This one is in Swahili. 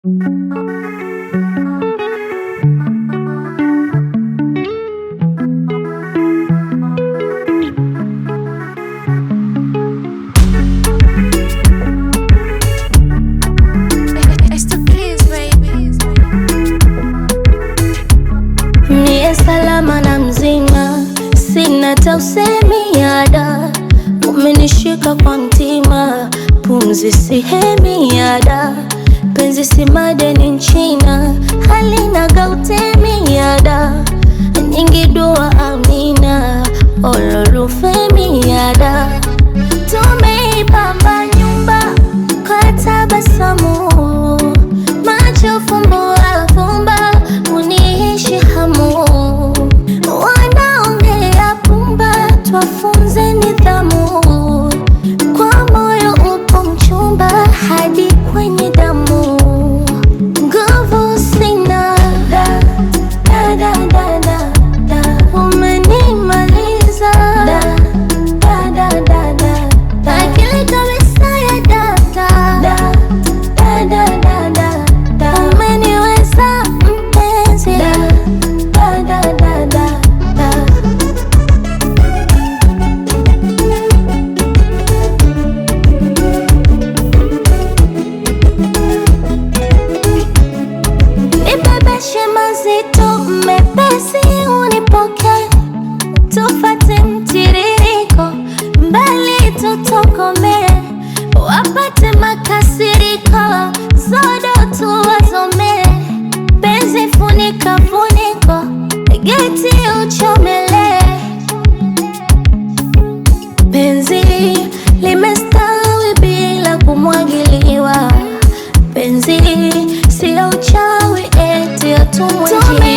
Niye salama na mzima, sina hata usemi yada, umenishika kwa mtima, pumzi sihemi yada, penzi si madeni nchina, halina gautemi yada, nyingi dua amina, ololufemi yada, tumeipamba nyumba kwa tabasamu, macho fumbo afumba, uniishi hamu, wanaongea pumba, twafunze nidhamu, kwa moyo upo mchumba hadi kwenye damu, nguvu sina da, da, da, da, da, da. umenimaliza da, da, da, da, da, da. akili kabisa ya data da, da, da, da, da, da. umeniweza mpenzi da, da, da, da, da, da. Nibebeshe mazito mepesi, unipoke tufate mtiririko, mbali tutokome, wapate makasiriko, zodo tuwazome, penzi funika funiko, geti uchomele, penzi limestawi bila kumwagiliwa penzi sio uchawi eti atumwe